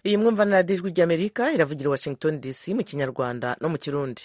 iyi mwumva na radiyo ijwi ry'amerika iravugira i washington dc mu kinyarwanda no mu kirundi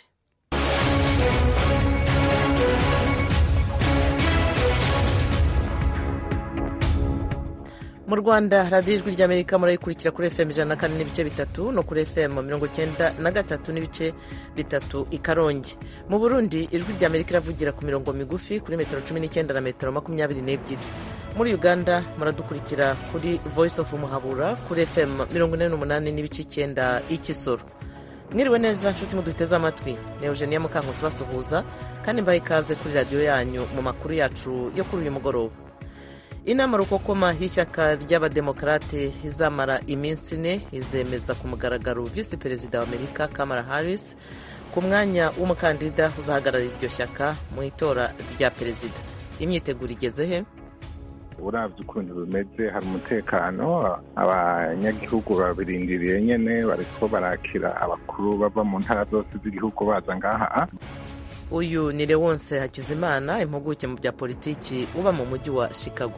mu rwanda radiyo ijwi ry'amerika murayikurikira kuri fm ijana na kane n'ibice bitatu no kuri fm mirongo icyenda na gatatu n'ibice bitatu i karongi mu burundi ijwi ry'amerika iravugira ku mirongo migufi kuri metero cumi n'icyenda na metero makumyabiri n'ebyiri muri uganda muradukurikira kuri voice of muhabura kuri fm mirongo ine n'umunani n'ibice icyenda y'ikisoro mwiriwe neza nshuti muduteze amatwi ni eugenia mukankusi basuhuza kandi mbaha ikaze kuri radiyo yanyu mu makuru yacu yo kuri uyu mugoroba inama rukokoma y'ishyaka ry'abademokarate izamara iminsi ine izemeza ku mugaragaro visi perezida wa amerika kamara harris ku mwanya w'umukandida uzahagararira iryo shyaka mu itora rya perezida imyiteguro igeze he urabye ukuntu bimeze hari umutekano abanyagihugu babirindiriye nyine bariko barakira abakuru bava mu ntara zose z'igihugu baza ngaha uyu ni lewonse hakizimana impuguke mu bya politiki uba mu mujyi wa chicago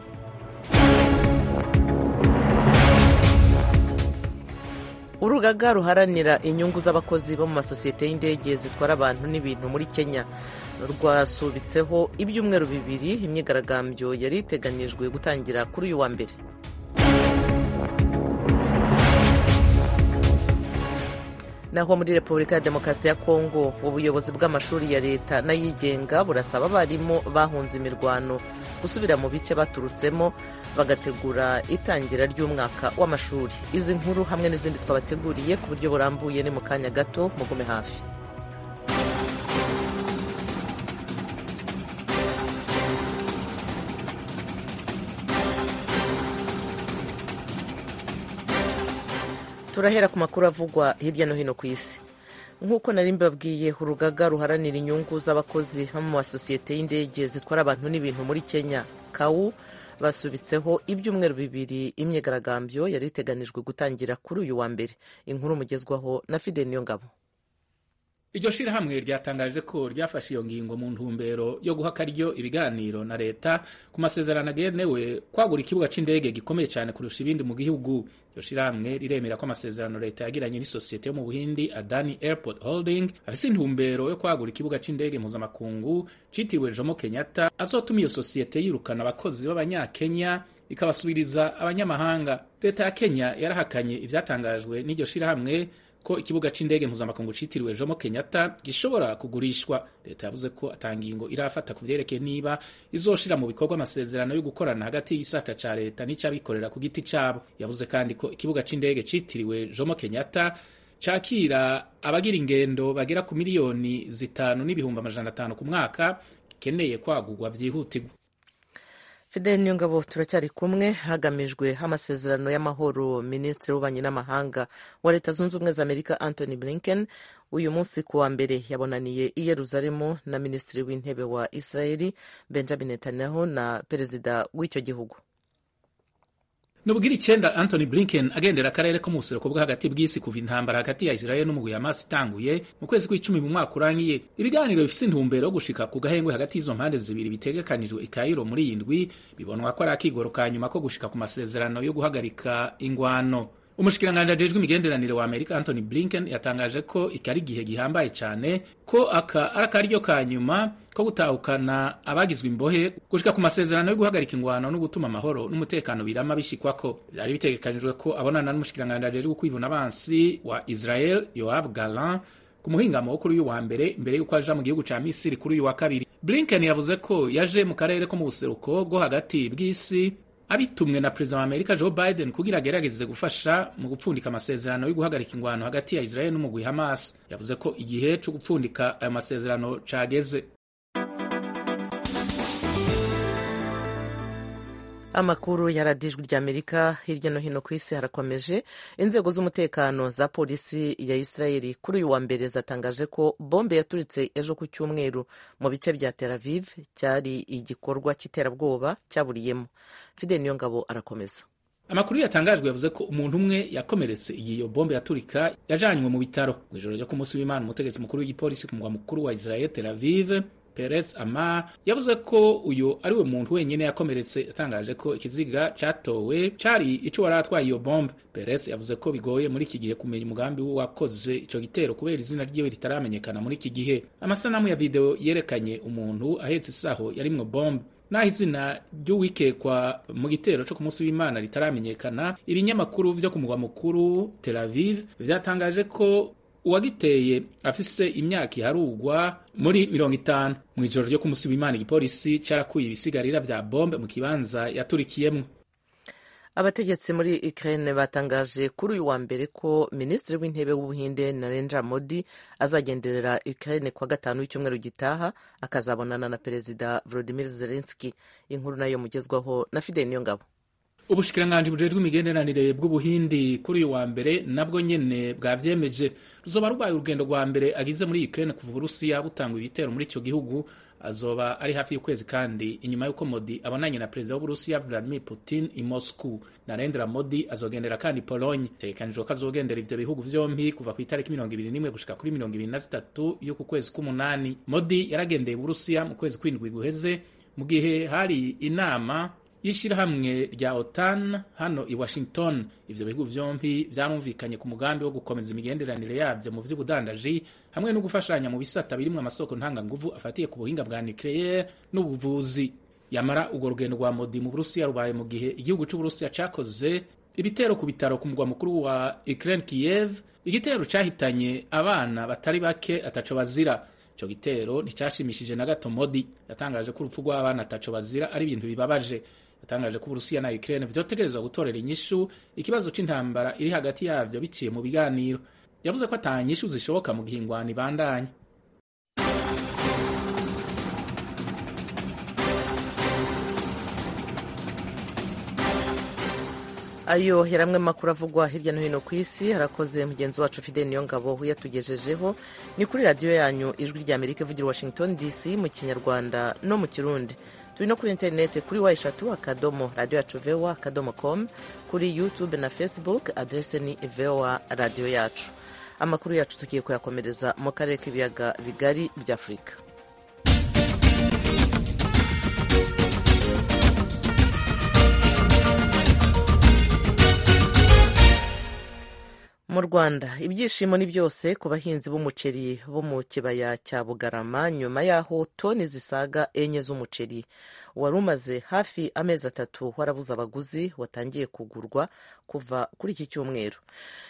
urugaga ruharanira inyungu z'abakozi bo mu masosiyete y'indege zitwara abantu n'ibintu muri kenya rwasubitseho ibyumweru bibiri imyigaragambyo yari iteganijwe gutangira kuri uyu wa mbere naho muri repubulika ya demokarasi ya kongo ubuyobozi bw'amashuri ya leta n'ayigenga burasaba abarimu bahunze imirwano gusubira mu bice baturutsemo bagategura itangira ry'umwaka w'amashuri izi nkuru hamwe n'izindi twabateguriye ku buryo burambuye ni mu kanya gato mugume hafi turahera ku makuru avugwa hirya no hino ku isi nk'uko nari mbabwiye urugaga ruharanira inyungu z'abakozi bo mu masosiyete y'indege zitwara abantu n'ibintu muri kenya kawu basubitseho ibyumweru bibiri imyigaragambyo yari iteganijwe gutangira kuri uyu wa mbere inkuru mugezwaho na fide niyo ngabo iryo shirahamwe ryatangaje ko ryafashe iyo ngingo mu ntumbero yo guha akaryo ibiganiro na leta ku masezerano agenewe kwagura ikibuga c'indege gikomeye cyane kurusha ibindi mu gihugu iryo shirahamwe riremera ko amasezerano leta yagiranye n'isosiyete yo mu buhindi adani airport holding afise intumbero yo kwagura ikibuga c'indege mpuzamakungu citiriwe jomo kenyatta azotuma iyo sosiyete yirukana abakozi b'abanyakenya ikabasubiriza abanyamahanga leta ya kenya yarahakanye ivyatangajwe n'iryo shirahamwe ko ikibuga c'indege mpuzamakungu citiriwe Jomo Kenyatta gishobora kugurishwa leta yavuze ko atangingo irafata ku vyerekeye niba izoshira mu bikorwa amasezerano yo gukorana hagati y'isata ca leta n'ic'abikorera ku giti cabo yavuze kandi ko ikibuga c'indege citiriwe Jomo Kenyatta cakira abagira ingendo bagera ku miliyoni zitanu n'ibihumbi amajana atanu ku mwaka gikeneye kwagurwa vyihutirwa fidel niyongabo turacyari kumwe hagamijwe amasezerano y'amahoro minisitiri w'ububanyi n'amahanga wa leta zunze ubumwe za amerika anthony blinken uyu munsi ku wa mbere yabonaniye i yeruzalemu na minisitiri w'intebe wa israeli benjamin netanyahu na perezida w'icyo gihugu nubugira icyenda Anthony Blinken agendera akarere ko mu buseruko bwo hagati bw'isi kuva intambara hagati ya Israel n'umugwi Hamas itanguye mu kwezi kw'icumi mu mwaka urangiye ibiganiro bifise intumbero yo gushika ku gahengwe hagati y'izo mpande zibiri bitegekanijwe i Cairo muri iyi ndwi bibonwa ko ari akigoro ka nyuma ko gushika ku masezerano yo guhagarika ingwano umushikiranganji ajejwe imigenderanire wa amerika anthony blinken yatangaje ko iki ari igihe gihambaye cyane ko aka ari akaryo ka nyuma ko gutahukana abagizwe imbohe gushika ku masezerano yo guhagarika ingwano no gutuma amahoro n'umutekano birama bishikwako byari bitegekanijwe ko abonana n'umushikiranganji ajejwe kwivuna abansi wa israel yoav galan ku muhingamo wo kuri uyu wa mbere imbere y'uko aja mu gihugu ca misiri kuri uyu wa kabiri blinken yavuze ko yaje mu karere ko mu buseruko bwo hagati bw'isi abitumwe na perezida wa amerika joe biden kugira agerageze gufasha mu gupfundika amasezerano yo guhagarika ingwano hagati ya israel n'umugwi hamas yavuze ko igihe co gupfundika ayo masezerano cageze amakuru ya radiyo ijwi ry'amerika hirya no hino ku isi harakomeje inzego z'umutekano za polisi ya israeli kuri uyu wa mbere zatangaje ko bombe yaturitse ejo ku cyumweru mu bice bya tel aviv cyari igikorwa cy'iterabwoba cyaburiyemo fide niyo ngabo arakomeza amakuru yatangajwe yavuze ko umuntu umwe yakomeretse igihe iyo bombe yaturika yajanywe mu bitaro mu ijoro ryo ku munsi w'imana umutegetsi mukuru w'igipolisi ku mugwa mukuru wa israel tel aviv Perez Amar yavuze ko uyu ari we muntu wenyine yakomeretse yatangaje ko ikiziga catowe cari ico wari atwaye iyo bombe Perez yavuze ko bigoye muri iki gihe kumenya umugambi w'uwakoze ico gitero kubera izina ryiwe ritaramenyekana muri iki gihe amasanamu ya video yerekanye umuntu ahetse isaho yarimwo bombe naho izina ry'uwikekwa mu gitero cyo ku munsi w'imana ritaramenyekana ibinyamakuru vyo ku mugwa mukuru Tel Aviv vyatangaje ko uwagiteye afise imyaka iharugwa muri mirongo itanu mu ijoro ryo ku munsi w'imana igipolisi carakuye ibisigarira vya bombe mu kibanza yaturikiyemwo abategetsi muri Ukraine batangaje kuri uyu wa mbere ko minisitiri w'intebe w'ubuhinde Narendra Modi azagenderera Ukraine kwa gatanu w'icyumweru gitaha akazabonana na perezida Volodymyr Zelensky inkuru nayo mugezwaho na Fidel Niyongabo ubushikiranganji bujejwe imigenderanire bw'ubuhindi kuri uyu wa mbere nabwo nyene bwavyemeje ruzoba rubaye urugendo rwa mbere agize muri Ukraine kuva Uburusiya butanga ibitero muri ico gihugu azoba ari hafi y'ukwezi kandi inyuma y'uko Modi abonanye na perezida w'Uburusiya Vladimir Putin i Moscow Narendra Modi azogendera kandi Pologne tegekanijwe ko azogendera ivyo bihugu vyompi kuva ku itariki mirongo ibiri n'imwe gushika kuri mirongo ibiri na zitatu y'uku kwezi k'umunani Modi yaragendeye Uburusiya mu kwezi kw'indwi guheze mu gihe hari inama y'ishirahamwe rya OTAN hano i Washington ivyo bihugu vyompi vyarumvikanye ku mugambi wo gukomeza imigenderanire yavyo mu vy'ubudandaji hamwe no gufashanya mu bisata birimwo amasoko ntanganguvu afatiye ku buhinga bwa nucleaire n'ubuvuzi yamara urwo rugendo rwa Modi mu Burusiya rubaye mu gihe igihugu c'Uburusiya cakoze ibitero ku bitaro ku mugwa mukuru wa Ukraine Kiev igitero cahitanye abana batari bake ataco bazira ico gitero nticashimishije na gato Modi yatangaje ko urupfu rw'abana ataco bazira ari ibintu bibabaje yatangaje ko Uburusiya na Ukraine vyotegerezwa gutorera inyishu ikibazo c'intambara iri hagati yavyo biciye mu biganiro yavuze ko ata nyishu zishoboka mu gihe ingwano ibandanya ayo yari amwe makuru avugwa hirya no hino ku isi harakoze mugenzi wacu Fidel Niyongabo uyatugejejeho ni kuri radiyo yanyu ijwi rya Amerika ivugira Washington DC mu kinyarwanda no mu kirundi turi no kuri interineti kuri wa eshatu akadomo radiyo yacu vowa akadomo com kuri youtube na facebook adrese ni vowa radiyo yacu amakuru yacu tugiye kuyakomereza mu karere k'ibiyaga bigari bya afurika mu rwanda ibyishimo ni byose ku bahinzi b'umuceri bo mu kibaya cya bugarama nyuma y'aho toni zisaga enye z'umuceri wari umaze hafi amezi atatu warabuze abaguzi watangiye kugurwa kuva kuri iki cyumweru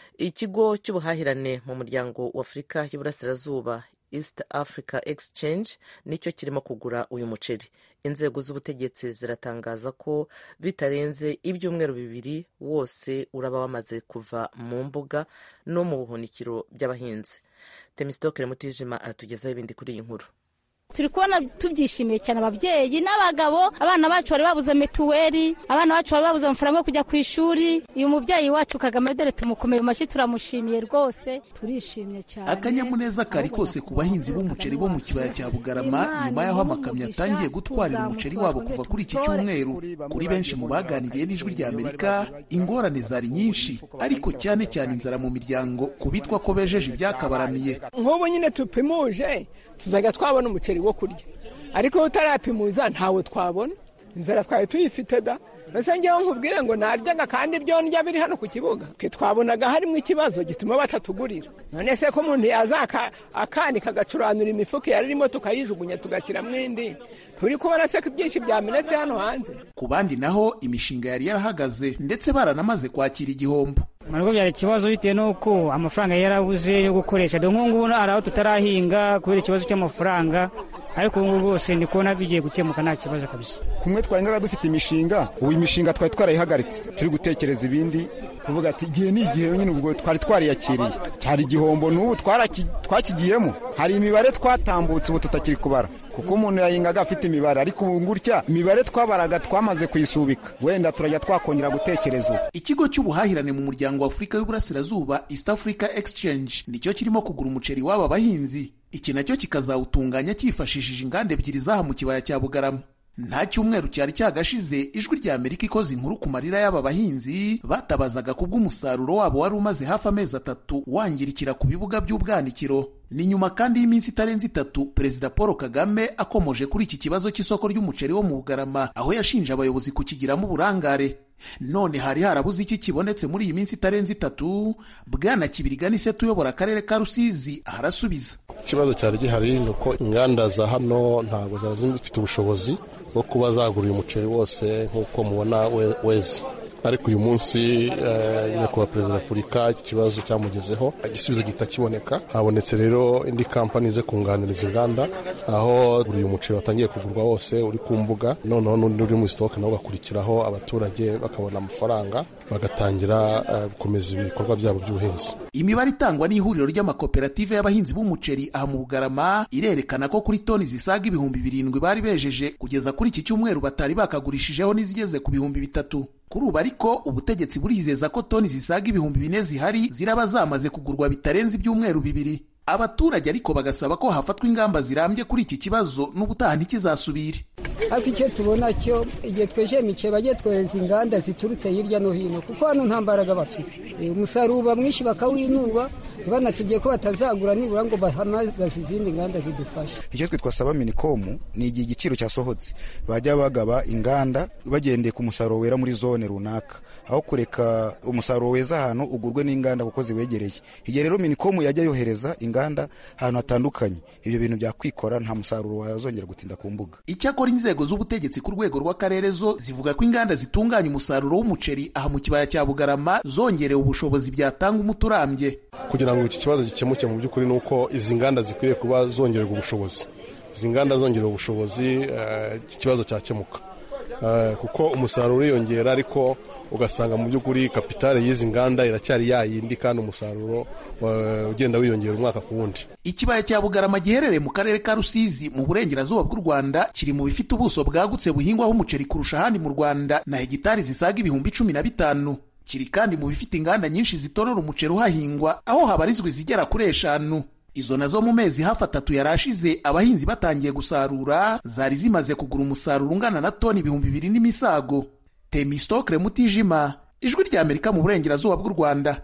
ikigo cy'ubuhahirane mu muryango wa afurika y'iburasirazuba east africa exchange nicyo kirimo kugura uyu muceri inzego z'ubutegetsi ziratangaza ko bitarenze ibyumweru bibiri wose uraba wamaze kuva mu mbuga no mu buhunikiro by'abahinzi temisitokere mutijima aratugezaho ibindi kuri iyi nkuru turi kubona tubyishimiye cyane ababyeyi n'abagabo abana bacu bari babuze mituweli abana bacu bari babuze amafaranga yo kujya ku ishuri uyu mubyeyi wacu kagame dore tumukomeye mu mashyi turamushimiye rwose turishimye cyane akanyamuneza kari kose ku bahinzi b'umuceri bo mu kibaya cya bugarama nyuma y'aho amakamyo atangiye gutwarira umuceri wabo kuva kuri iki cyumweru kuri benshi mu baganiriye n'ijwi rya amerika ingorane zari nyinshi ariko cyane cyane inzara mu miryango ku bitwa ko bejeje ibyakabaramiye nk'ubu nyine tupimuje tuzajya twabona umuceri wo kurya ariko utarapimuza ntawe twabona inzara twari tuyifite da mbese ngewe nkubwire ngo naryaga kandi ibyo ndya biri hano ku kibuga twe twabonaga harimo ikibazo gituma batatugurira none se ko umuntu yaza akanika agacuranura imifuka yari irimo tukayijugunya tugashyiramo indi turi kubona se ko ibyinshi byamenetse hano hanze ku bandi naho imishinga yari yarahagaze ndetse baranamaze kwakira igihombo ntabwo byari ikibazo bitewe n'uko amafaranga yarabuze yo gukoresha dore nk'ubu ngubu hari aho tutarahinga kubera ikibazo cy'amafaranga ariko ubu ngubu rwose ndi kubona bigiye gukemuka nta kibazo kabisa kumwe twahingaga dufite imishinga ubu imishinga twari twarayihagaritse turi gutekereza ibindi kuvuga ati igihe ni igihe nyine ubwo twari twariyakiriye cyari igihombo n'ubu twakigiyemo hari imibare twatambutse ubu tutakiri kubara kuko umuntu yahingaga afite imibare ariko ubu gutya imibare twabaraga twamaze kuyisubika wenda turajya twakongera gutekereza ubu ikigo cy'ubuhahirane mu muryango wa afurika y'uburasirazuba east africa exchange nicyo kirimo kugura umuceri w'aba bahinzi iki nacyo kikazawutunganya cyifashishije inganda ebyiri zaha mu kibaya cya bugarama nta cyumweru cyari cyagashize ijwi rya amerika ikoze inkuru ku marira y'aba bahinzi batabazaga kubw'umusaruro wabo wari umaze hafi amezi atatu wangirikira ku bibuga by'ubwanikiro ni nyuma kandi y'iminsi itarenze itatu perezida paul kagame akomoje kuri iki kibazo cy'isoko ry'umuceri wo mu bugarama aho yashinje abayobozi kukigiramo uburangare none hari harabuze iki kibonetse muri iyi minsi itarenze itatu bwana kibirigani se tuyobora akarere ka rusizi arasubiza ikibazo cyari gihari ni uko inganda za hano ntabwo zari zifite ubushobozi bwo kuba zagura uyu muceri wose nk'uko mubona weze ariko uyu munsi nyakubahwa perezida wa repubulika iki kibazo cyamugezeho igisubizo gihita kiboneka habonetse rero indi kampani ze kunganiriza inganda aho uyu muceri watangiye kugurwa wose uri ku mbuga noneho n'undi uri muri sitoke nawo ugakurikiraho abaturage bakabona amafaranga bagatangira gukomeza ibikorwa byabo by'ubuhinzi imibare itangwa n'ihuriro ry'amakoperative y'abahinzi b'umuceri aha mu bugarama irerekana ko kuri toni zisaga ibihumbi birindwi bari bejeje kugeza kuri iki cyumweru batari bakagurishijeho n'izigeze ku bihumbi bitatu kuri ubu ariko ubutegetsi burizeza ko toni zisaga ibihumbi bine zihari ziraba zamaze kugurwa bitarenze ibyumweru bibiri abaturage ariko bagasaba ko hafatwa ingamba zirambye kuri iki kibazo n'ubutaha ntikizasubire ariko icyo tubona cyo igihe twejeje imiceri bajye twohereza inganda ziturutse hirya no hino kuko hano nta mbaraga bafite umusaruro uba mwinshi bakawinuba banatubwiye ko batazagura nibura ngo bahamagaze izindi nganda zidufasha icyo twe twasaba minikomu ni igihe igiciro cyasohotse bajya bagaba inganda bagendeye ku musaruro wera muri zone runaka aho kureka umusaruro weza ahantu ugurwe n'inganda kuko ziwegereye igihe rero minikomu yajya yohereza inganda ahantu hatandukanye ibyo bintu byakwikora nta musaruro wazongera gutinda ku mbuga icyakora inzego z'ubutegetsi ku rwego rw'akarere zo zivuga ko inganda zitunganya umusaruro w'umuceri aha mu kibaya cya bugarama zongerewe ubushobozi byatanga umuti urambye kugira ngo iki kibazo gikemuke mu by'ukuri ni uko izi nganda zikwiriye kuba zongererwa ubushobozi izi nganda zongerewe ubushobozi iki kibazo cyakemuka kuko umusaruro uriyongera ariko ugasanga mu by'ukuri kapitale y'izi nganda iracyari yayindi kandi umusaruro ugenda wiyongera umwaka ku wundi ikibaya cya bugarama giherereye mu karere ka rusizi mu burengerazuba bw'u rwanda kiri mu bifite ubuso bwagutse buhingwaho umuceri kurusha ahandi mu rwanda na hegitari zisaga ibihumbi cumi na bitanu kiri kandi mu bifite inganda nyinshi zitorora umuceri uhahingwa aho habarizwa izigera kuri eshanu izo nazo mu mezi hafi atatu yari ashize abahinzi batangiye gusarura zari zimaze kugura umusaruro ungana na toni ibihumbi bibiri n'imisago temistokre mutijima ijwi rya amerika mu burengerazuba bw'u rwanda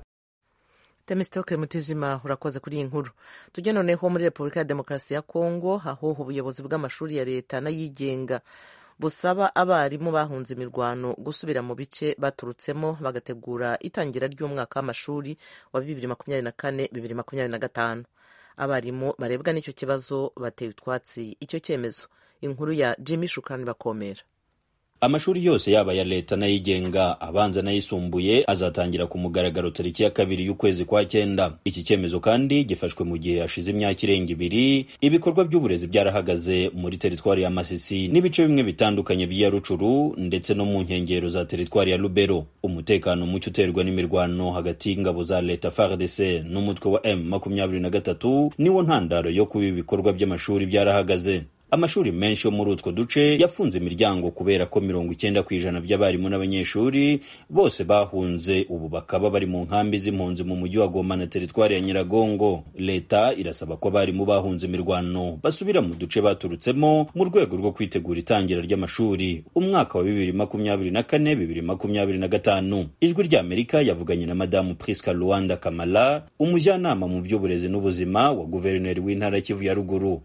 temistokre mutijima urakoze kuri iyi nkuru tujye noneho muri repubulika ya demokarasi ya kongo aho ubuyobozi bw'amashuri ya leta n'ayigenga busaba abarimu bahunze imirwano gusubira mu bice baturutsemo bagategura itangira ry'umwaka w'amashuri wa bibiri makumyabiri na kane bibiri makumyabiri na gatanu abarimu barebwa n'icyo kibazo bateye utwatsi icyo cyemezo inkuru ya jimmy shukani bakomera amashuri yose yaba ya leta n'ayigenga abanza n'ayisumbuye azatangira ku mugaragaro tariki ya kabiri y'ukwezi kwa cyenda iki cyemezo kandi gifashwe mu gihe hashize imyaka irenga ibiri ibikorwa by'uburezi byarahagaze muri teritwari ya masisi n'ibice bimwe bitandukanye by'iya rucuru ndetse no mu nkengero za teritwari ya lubero umutekano muke uterwa n'imirwano hagati y'ingabo za leta fardc n'umutwe wa m makumyabiri na gatatu niwo ntandaro yo kuba ibikorwa by'amashuri byarahagaze amashuri menshi yo muri utwo duce yafunze imiryango kubera ko mirongo icyenda ku ijana by'abarimu n'abanyeshuri bose bahunze ubu bakaba bari mu nkambi z'impunzi mu mujyi wa Goma na teritwari ya Nyiragongo leta irasaba ko abarimu bahunze imirwano basubira mu duce baturutsemo mu rwego rwo kwitegura itangira ry'amashuri umwaka wa bibiri makumyabiri na kane bibiri makumyabiri na gatanu ijwi ry'Amerika yavuganye na madamu Priska Luanda Kamala umujyanama mu by'uburezi n'ubuzima wa guverineri w'intara Kivu ya ruguru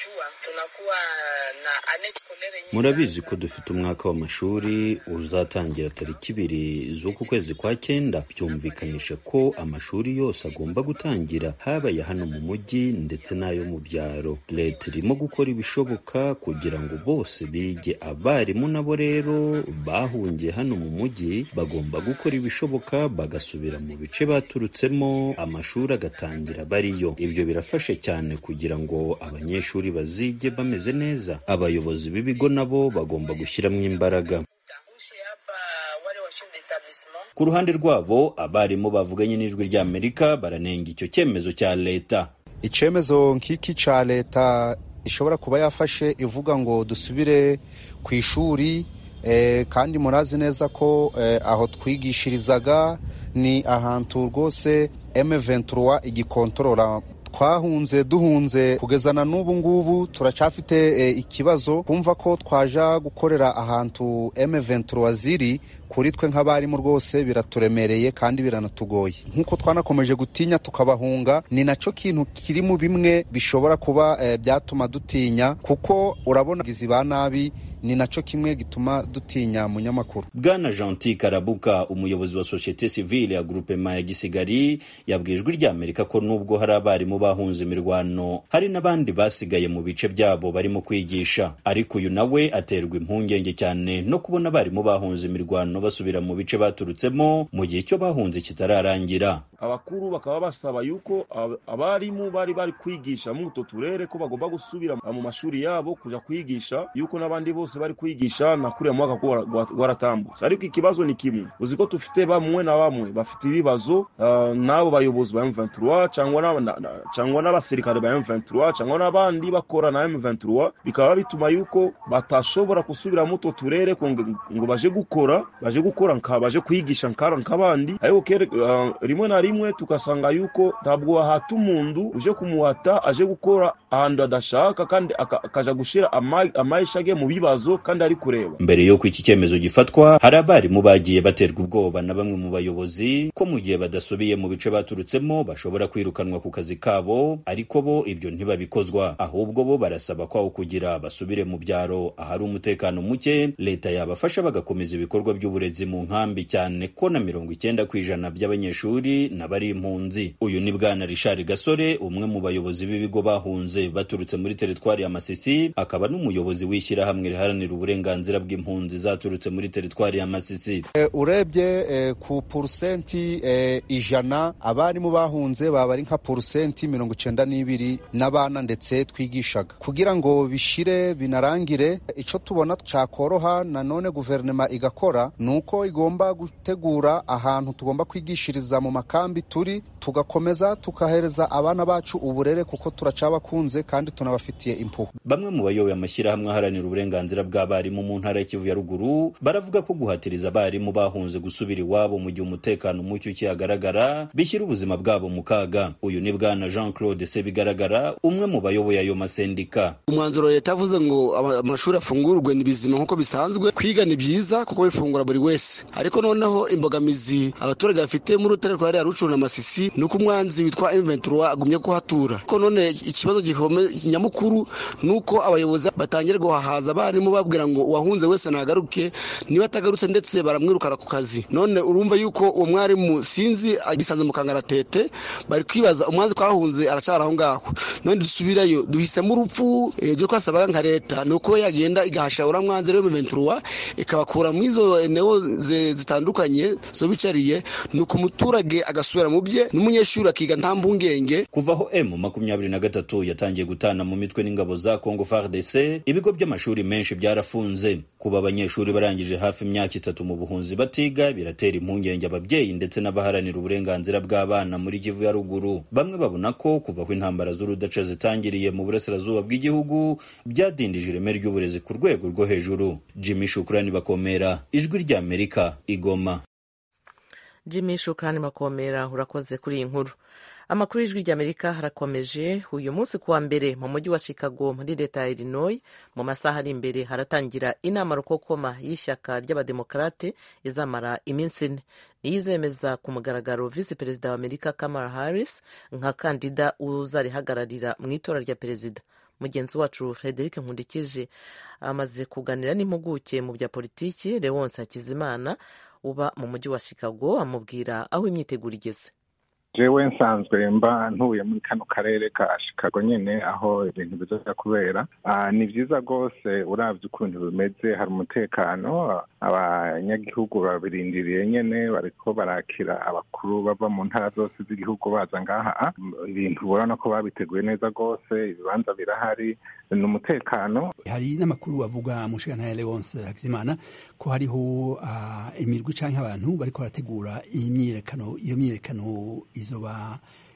murabizi ko dufite umwaka w'amashuri uzatangira tariki ibiri z'uku kwezi kwa cyenda byumvikanisha ko amashuri yose agomba gutangira habaye hano mu mujyi ndetse n'ayo mu byaro leta irimo gukora ibishoboka kugira ngo bose bige abarimu nabo rero bahungiye hano mu mujyi bagomba gukora ibishoboka bagasubira mu bice baturutsemo amashuri agatangira bariyo ibyo birafashe cyane kugira ngo abanyeshuri bazige bameze neza abayobozi b'ibigo nabo bagomba gushyiramo imbaraga ku ruhande rwabo abarimu bavuganye n'ijwi ry'amerika baranenga icyo cyemezo cya leta icyemezo nk'iki cya leta ishobora kuba yafashe ivuga ngo dusubire ku ishuri kandi murazi neza ko aho twigishirizaga ni ahantu rwose M23 igikontorora twahunze duhunze kugeza na n'ubu ngubu turacafite e, ikibazo kumva ko twaja gukorera ahantu M23 ziri kuri twe nk'abarimu rwose biraturemereye kandi biranatugoye nk'uko twanakomeje gutinya tukabahunga ni nacyo kintu kiri mu bimwe bishobora kuba e, byatuma dutinya kuko urabona gizi ba nabi ni nacyo kimwe gituma dutinya munyamakuru bwana gentil karabuka umuyobozi wa sosiyete sivile ya grupema ya gisigari yabwiye ijwi ry'amerika ko nubwo hari abarimu bahunze imirwano hari n'abandi basigaye mu bice byabo barimo kwigisha ariko uyu nawe aterwa impungenge cyane no kubona abarimu bahunze imirwano basubira mu bice baturutsemo mu gihe icyo bahunze kitararangira abakuru bakaba basaba yuko abarimu bari bari kwigisha muri utwo turere ko bagomba gusubira mu mashuri yabo kuja kwigisha yuko n'abandi bose bari kwigisha na kuriya mwaka waratambutse ariko ikibazo ni kimwe uzi ko tufite bamwe na bamwe bafite ibibazo uh, n'abo bayobozi ba M23 cyangwa n'abasirikare ba M23 cyangwa n'abandi bakora na M23 bikaba bituma yuko batashobora gusubira mu utwo turere ngo baje gukora baje gukora nka baje kwigisha nkara nk'abandi ariko uh, rimwe na rimwe tugasanga yuko ntabwo wahata umuntu uje kumuhata aje gukora ahantu adashaka kandi akaja gushira amaisha ge mu bibazo kandi ari kureba mbere y'uko iki cyemezo gifatwa hari abarimu bagiye baterwa ubwoba na bamwe mu bayobozi ko mu gihe badasubiye mu bice baturutsemo bashobora kwirukanwa ku kazi kabo ariko bo ibyo ntibabikozwa ahubwo bo barasaba kwawo kugira basubire mu byaro ahari umutekano muke leta yabafasha bagakomeza ibikorwa by'uburezi mu nkambi cyane ko na mirongo icyenda ku ijana by'abanyeshuri n'abari impunzi uyu ni bwana Richard Gasore umwe mu bayobozi b'ibigo bahunze baturutse muri teritwari ya Masisi akaba n'umuyobozi w'ishyirahamwe riharanira uburenganzira bw'impunzi zaturutse muri teritwari ya Masisi e, urebye e, ku porusenti e, ijana abarimu bahunze baba ari nka porusenti mirongo icenda n'ibiri n'abana ndetse twigishaga kugira ngo bishire binarangire icyo tubona cyakoroha nanone guverinoma igakora ni uko igomba gutegura ahantu tugomba kwigishiriza mu makambi turi tugakomeza tukahereza abana bacu uburere kuko turacabakunze kandi tunabafitiye impuhwe bamwe mu bayoboye amashyirahamwe aharanira uburenganzira bw'abarimu mu ntara y'Ikivu ya ruguru baravuga ko guhatiriza abarimu bahunze gusubira iwabo mu gihe umutekano muke ukihagaragara bishyira ubuzima bwabo mu kaga uyu ni bwana Jean Claude Sebigaragara umwe mu bayoboye ayo masendika umwanzuro leta yavuze ngo amashuri afungurwe ni bizima nk'uko bisanzwe kwiga ni byiza kuko bifungura buri wese ariko noneho imbogamizi abaturage bafite muri rutare rwa rya rucuru na masisi ni uko umwanzi witwa M23 agumye kuhatura ko none ikibazo nyamukuru ni uko abayobozi batangira guhahaza abarimu babwira ngo uwahunze wese nagaruke niba atagarutse ndetse baramwirukana ku kazi none urumva yuko uwo mwarimu sinzi agisanze mu kangaratete bari kwibaza umwanzi twahunze aracara aho ngaho none dusubirayo duhisemo urupfu ibyo twasabaga nka leta ni uko yagenda igahasha uriya mwanzi rero M23 ikabakura muri izo eneo zitandukanye zo bicariye ni uko umuturage agasubira mu bye n'umunyeshuri akiga nta mpungenge kuva aho M makumyabiri na gatatu yatangiye gutana mu mitwe n'ingabo za Congo FARDC ibigo by'amashuri menshi byarafunze kuba abanyeshuri barangije hafi imyaka itatu mu buhunzi batiga biratera impungenge ababyeyi ndetse n'abaharanira uburenganzira bw'abana muri Kivu ya ruguru bamwe babona ko kuva aho intambara z'urudaca zitangiriye mu burasirazuba bw'igihugu byadindije ireme ry'uburezi ku rwego rwo hejuru Jimmy Shukrani bakomera ijwi ry'Amerika igoma Jimmy Shukrani bakomera urakoze kuri iyi nkuru amakuru y'ijwi ry'amerika harakomeje uyu munsi kuwa mbere mu mujyi wa chicago muri leta ya illinois mu masaha ari imbere haratangira inama rukokoma y'ishyaka ry'abademokarate izamara iminsi ine niyo izemeza ku mugaragaro visi perezida wa amerika kamala harris nka kandida uzarihagararira mu itora rya perezida mugenzi wacu frederic nkundikije amaze kuganira n'impuguke mu bya politiki leonce hakizimana uba mu mujyi wa chicago amubwira aho imyiteguro igeze jewe nsanzwe mba ntuye muri kano karere ka Chicago nyene aho ibintu bizoza kubera ni vyiza rwose uravye ukuntu bimeze hari umutekano abanyagihugu babirindiriye nyene bariko barakira abakuru bava mu ntara zose z'igihugu baza ngaha ibintu urabona ko babiteguye neza rwose ibibanza birahari ni umutekano hari n'amakuru avuga mu nshingano Leonce Hakizimana ko hariho imirwi canke abantu bariko barategura imyiyerekano iyo myiyerekano izoba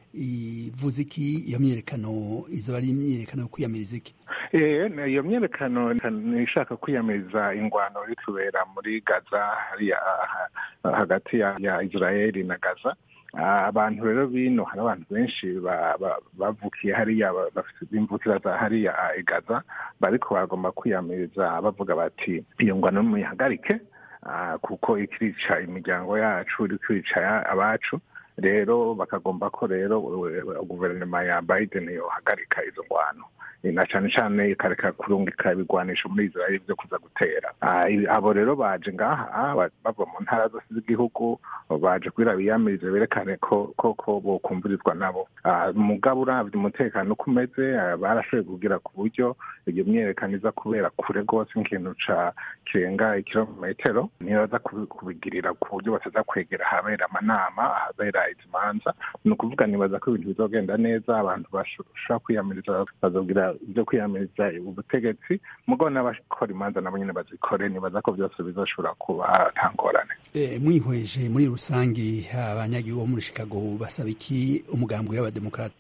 ivuze iki iyo myiyerekano izoba ari imyiyerekano yo kwiyamiriza iki iyo myiyerekano ishaka kwiyamiriza ingwano iri kubera muri gaza hariya hagati ya israeli na gaza abantu rero bino hari abantu benshi bavukiye hariya bafite imvukira za hariya igaza bariko bagomba kwiyamiriza bavuga bati iyo ngwano muyihagarike kuko ikirica imiryango yacu iri kwica abacu rero bakagomba ko rero guverinoma ya biden yohagarika izo ngwano na cyane cyane ikareka kurungika ibigwanisho muri israel byo kuza gutera abo rero baje ngaha bava mu ntara zose z'igihugu baje kugira biyamirize berekane ko koko bokumvirizwa nabo mugabo uravye umutekano uko umeze barashoboye kugira ku buryo iyo myerekano iza kubera kure rwose nk'ikintu ca kirenga ikirometero nibaza kubigirira ku buryo bataza kwegera ahabera amanama ahabera izi manza ni ukuvuga nibaza ko ibintu bizogenda neza abantu bashobora kwiyamiriza bazogira ibyo kwiyamiriza ubutegetsi mugabo n'abakora imanza nabo nyine bazikore nibaza ko byose bizoshobora kuba ntangorane mwihweje muri rusange abanyagihugu bo muri chicago basaba iki umugambi w'abademokarate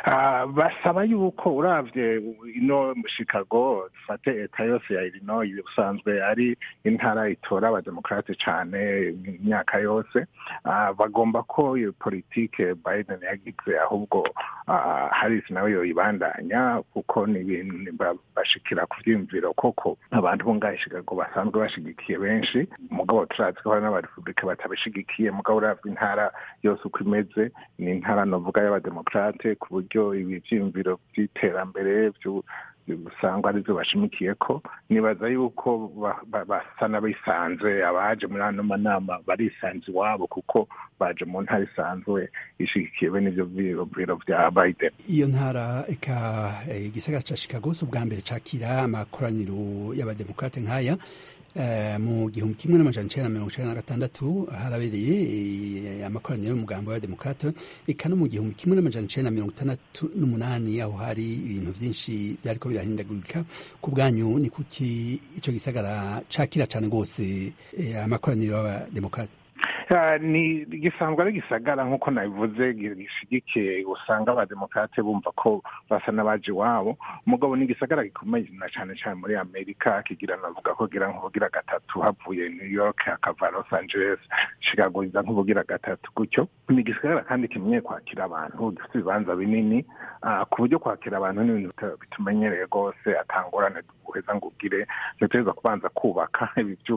basaba yuko uravye ino chicago dufate eta yose ya illinois usanzwe ari intara itora abademokarate cane imyaka yose bagomba ko iyo politike biden yagize ahubwo harris nawe yoyibandanya kuko ni ibintu bashikira ku vyiyumviro koko abantu bo ngaho chicago basanzwe bashigikiye benshi mugabo turazi ko hari n'abarepublika batabishigikiye mugabo uravye intara yose uko imeze ni intara novuga y'abademokarate ku buryo ibi vyiyumviro vy'iterambere usanga arivyo bashimikiye ko nibaza yuko basa n'abisanze abaje muri ano manama barisanze iwabo kuko baje mu ntara isanzwe ishigikiye bene ivyo vyiyumviro vya biden iyo ntara eka igisagara ca chicago si ubwa mbere cakira amakoraniro y'abademokarate nk'aya mu gihumbi kimwe n'amajana icenda na mirongo icenda na gatandatu harabereye amakoraniro y'umugambi w'abademokarate eka no mu gihumbi kimwe n'amajana icenda na mirongo itandatu n'umunani aho hari ibintu vyinshi vyariko birahindagurika ku bwanyu ni kuki ico gisagara cakira cane rwose amakoraniro y'abademokarate ni gisanzwe ari gisagara nk'uko nabivuze gishigikiye usanga abademokarate bumva ko basa n'abaje iwabo mugabo ni igisagara gikomeye na cyane cyane muri amerika kigira navuga ko gira nk'ubugira gatatu havuye new york hakava los angeles chicago iza nk'ubugira gatatu gutyo ni igisagara kandi kimenye kwakira abantu gifite ibibanza binini ku buryo kwakira abantu ni ibintu bitumenyereye rwose atangorane uheza ngo ugire dutegereza kubanza kubaka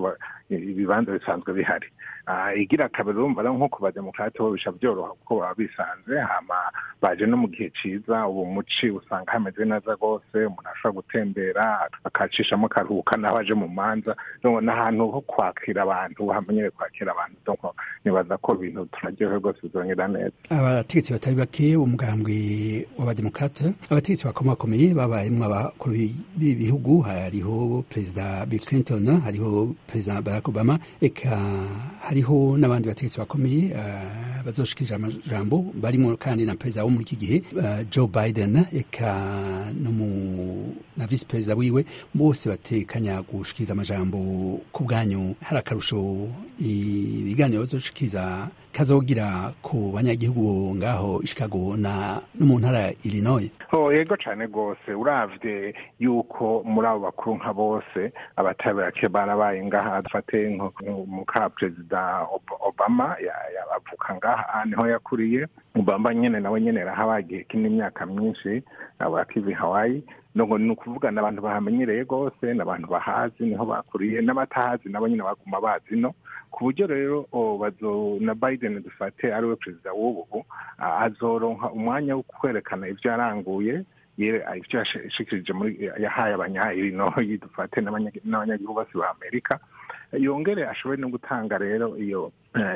ibibanza bisanzwe bihari igira kabiri urumva rero nko ku bademokarate bo bisha byoroha kuko baba bisanze hama baje no mu gihe ciza ubu muci usanga hameze neza rwose umuntu ashobora gutembera akacishamo akaruhuka n'abaje mu manza n'ahantu ho kwakira abantu hamenyere kwakira abantu donc nibaza ko ibintu turaryohe rwose bizongera neza abategetsi batari bake umugambwe w'abademokarate abategetsi bakomakomeye babayemwo abakuru b'ibihugu hariho perezida bill clinton hariho perezida barack obama eka hariho n'abandi bategetsi bakomeye uh, bazoshikirije amajambo barimo kandi na perezida wo muri iki gihe uh, joe biden eka no mu na visi perezida wiwe bose batekanya gushikiriza amajambo ku bwanyu hari akarusho ibiganiro bazoshikiriza kazogira ku banyagihugu ngaho Chicago na no mu ntara Illinois oh yego cyane rwose uravye yuko muri abo bakuru nka bose abatabake barabaye ngaha dufate muka perezida obama yabavuka ngaha niho yakuriye obama nyene nawe nyene rahabaye igihe imyaka myinshi abakivi hawaii nubwo ni ukuvuga n'abantu bahamenyereye rwose n'abantu bahazi niho bakuriye n'abatahazi nabo nyine baguma bazi no ku buryo rero bazo na biden dufate ariwe perezida w'ubu azoronka umwanya wo kwerekana ibyo yaranguye ibyo yashikirije muri yahaye abanyayirinoyi dufate n'abanyagihugu bose ba amerika yongere ashobore no gutanga rero iyo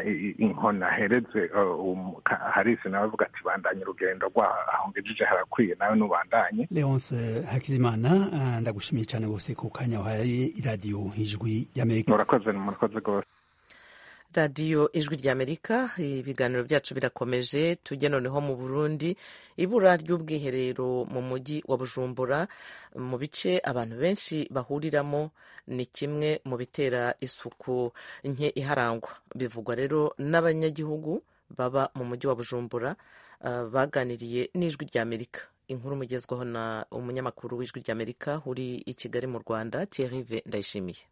inkona ahereze harisi nawe avuga ati bandanye urugendo rwaho ngejeje harakwiye nawe nubandanye leonce hakizimana ndagushimiye cyane rwose ku kanya wahaye iradiyo ijwi y'amerika murakoze murakoze rwose radiyo ijwi ry'amerika ibiganiro byacu birakomeje tujye noneho mu burundi ibura ry'ubwiherero mu mujyi wa bujumbura mu bice abantu benshi bahuriramo ni kimwe mu bitera isuku nke iharangwa bivugwa rero n'abanyagihugu baba mu mujyi wa bujumbura baganiriye n'ijwi ry'amerika inkuru mugezwaho na umunyamakuru w'ijwi ry'amerika uri i kigali mu rwanda Thierry ndayishimiye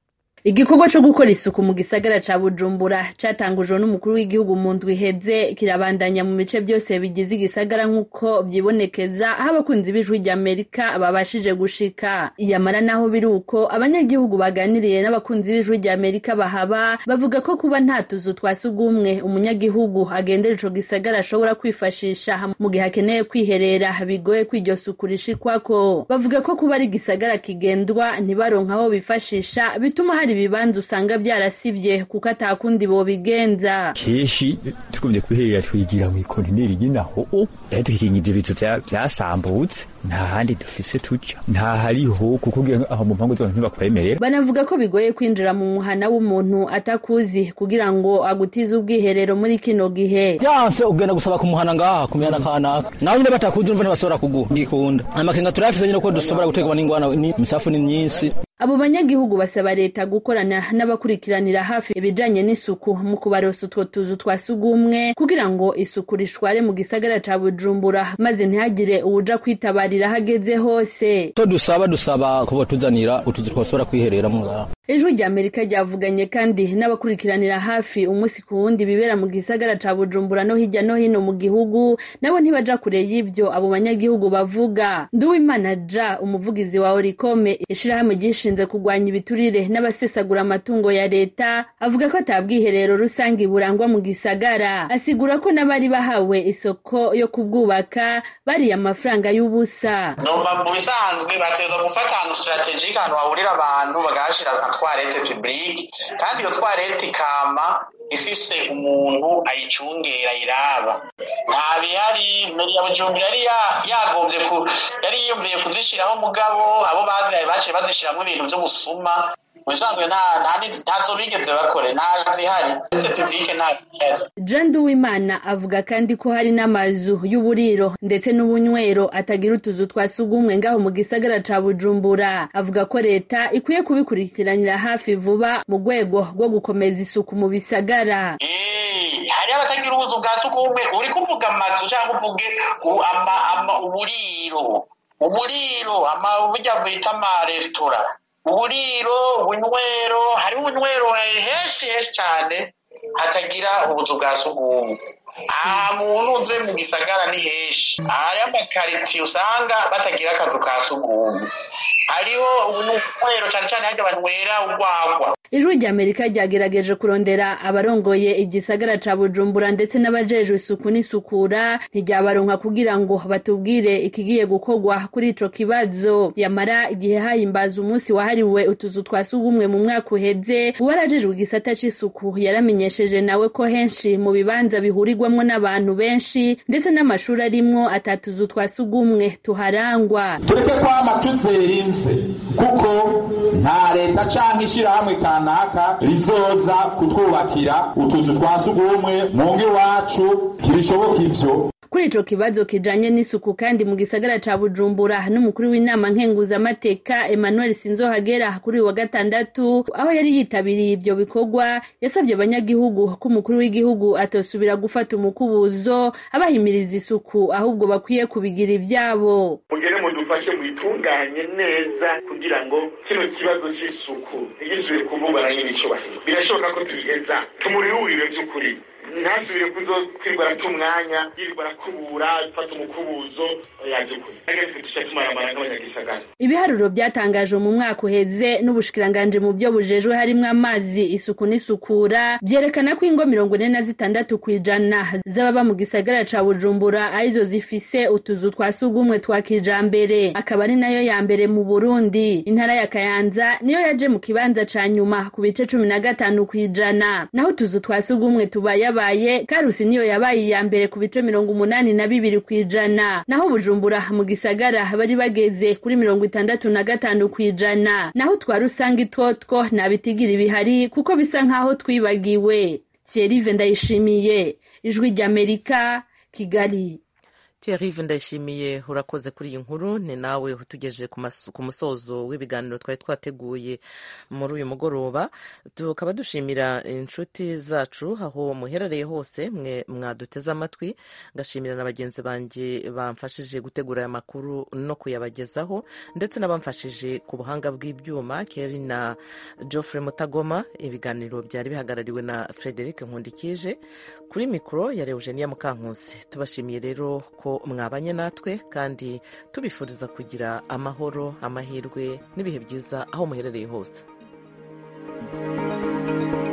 igikorwa co gukora isuku mu gisagara ca bujumbura catangujwe n'umukuru w'igihugu mu ndwi iheze kirabandanya mu bice byose bigize igisagara nk'uko vyibonekeza aho abakunzi b'ijwi ry'amerika babashije gushika iyamara naho biri uko abanyagihugu baganiriye n'abakunzi b'ijwi ry'amerika bahaba bavuga ko kuba nta tuzu twa sugumwe umunyagihugu agendera ico gisagara ashobora kwifashisha mu gihe akeneye kwiherera bigoye ko iryo suku rishikwako bavuga ko kuba ari igisagara kigendwa ntibaronka aho bifashisha bituma hari ibibanza usanga byarasibye kuko atakundi bobigenza kenshi tugumye kwiherera twigira mu ikontineri y'inaho rero tukikinga ivyo bizu vyasambutse nta handi dufise tuja nta hariho kuko ugiye aho mu mpangu zose ntibakwemerera banavuga ko bigoye kwinjira mu muhana w'umuntu atakuzi kugira ngo agutize ubwiherero muri kino gihe byanse ugenda gusaba kumuhana ngaha ku mihana kanaka nawe nyine batakuzi urumva ntibashobora kuguha ngikunda amakenga turayafise nyine ko dushobora guterwa n'ingwana imisafu ni myinshi abo banyagihugu basaba leta gukorana n'abakurikiranira hafi ibijanye n'isuku mu kubarosa utwo tuzu twa sugumwe kugira ngo isuku rishware mu gisagara ca bujumbura maze ntihagire uwuja kwitabarira hageze hose to dusaba dusaba ko batuzanira utuzu twashobora kwihereramo ngaha ijwi rya amerika ryavuganye kandi n'abakurikiranira hafi umunsi ku wundi bibera mu gisagara ca bujumbura no hirya no hino mu gihugu nabo ntibaja kure y'ivyo abo banyagihugu bavuga nduwimana ja umuvugizi wa orikome ishirahamwe ryishinze kurwanya ibiturire n'abasesagura amatungo ya leta avuga ko atabwiherero rusange burangwa mu gisagara asigura ko n'abari bahawe isoko yo kubwubaka bariye amafaranga y'ubusa noma mu bisanzwe bateza gufata ahantu strategike ahantu hahurira abantu bagahashira nka twarete publique kandi iyo twarete ikama ifise umuntu ayicungera ayiraba nta bihari meri ya bujumbura yari yagombye ku yari yiyumviye kuzishiraho mugabo abo bazihaye baciye bazishiramwo ibintu vy'ubusuma mubisanzwe ntazo bigeze bakore ntazihari publike nta jean duwimana avuga kandi ko hari n'amazu y'uburiro ndetse n'ubunywero atagira utuzu twa sugumwe ngaho mu gisagara ca bujumbura avuga ko leta ikwiye kubikurikiranira hafi vuba mu rwego rwo gukomeza isuku mu bisagara hariho abatagira ubuzu bwa sugumwe uri kuvuga amazu cyangwa uvuge uburiro uburiro burya bita amaresitora uburiro ubunywero hariho ubunywero henshi henshi cyane hatagira ubuzu bwa sugumwe aha muntu uze mu gisagara ni henshi hariho amakaritiye usanga batagira akazu ka sugumwe hariho ubunywero cyane cyane hajya banywera urwagwa ijwi rya amerika ryagerageje kurondera abarongoye igisagara ca bujumbura ndetse n'abajejwe isuku n'isukura ntiryabaronka kugira ngo batubwire ikigiye gukorwa kuri ico kibazo yamara igihe hahimbaza umunsi wahariwe utuzu twa sugumwe mu mwaka uheze uwarajejwe igisata c'isuku yaramenyesheje nawe ko henshi mu bibanza bihurirwamwo n'abantu benshi ndetse n'amashuri arimwo atatuzu twa sugumwe tuharangwa tureke kwama tuzerinze kuko nta leta canke ishirahamwe kanaka rizoza kutwubakira utuzu twa sugumwe mu ngo iwacu ntibishoboka ivyo kuri ico kibazo kijanye n'isuku kandi mu gisagara ca bujumbura n'umukuru w'inama nkenguzamateka emmanuel sinzohagera kuri uyu wa gatandatu aho yari yitabiriye ivyo bikorwa yasabye abanyagihugu ko umukuru w'igihugu atosubira gufata umukubuzo abahimiriza isuku ahubwo bakwiye kubigira ivyabo mugere mudufashe mwitunganye neza kugira ngo kino kibazo c'isuku ntigisubire kuvugwa na nyine icubahiro birashoboka ko tubiheza tumurihurire vy'ukuri ntasubire kuzo kwirirwa arata umwanya yirirwa arakubura gufata umukubuzo yaje kure agaitwe tuca tumaramara nk'abanyagisagara ibiharuro byatangajwe mu mwaka uheze n'ubushikiranganje mu byo bujejwe harimwo amazi isuku n'isukura byerekana ko ingo mirongo ine na zitandatu ku ijana z'ababa mu gisagara ca bujumbura arizo zifise utuzu twa sugumwe twa kijambere akaba ari nayo ya mbere mu burundi intara ya kayanza niyo yaje mu kibanza ca nyuma ku bice cumi na gatanu ku ijana naho utuzu twa sugumwe tubayabaye karusi niyo yabaye iya mbere ku bice mirongo umunani na bibiri ku ijana naho bujumbura mu gisagara bari bageze kuri mirongo itandatu na gatanu ku ijana naho twa rusange itwotwo nta bitigira ibihari kuko bisa nk'aho twibagiwe thierry ndayishimiye ijwi ry'amerika kigali Thierry ndayishimiye urakoze kuri iyi nkuru ni nawe utugejeje ku musozo w'ibiganiro twari twateguye muri uyu mugoroba tukaba dushimira inshuti zacu aho muherereye hose mwe mwaduteze amatwi ngashimira na bagenzi banjye bamfashije gutegura aya makuru no kuyabagezaho ndetse n'abamfashije ku buhanga bw'ibyuma Kerry na Geoffrey Mutagoma ibiganiro byari bihagarariwe na Frederic Nkundikije kuri mikoro ya Eugenia Mukankusi tubashimiye rero ko mwabanye natwe kandi tubifuriza kugira amahoro amahirwe n'ibihe byiza aho muherereye hose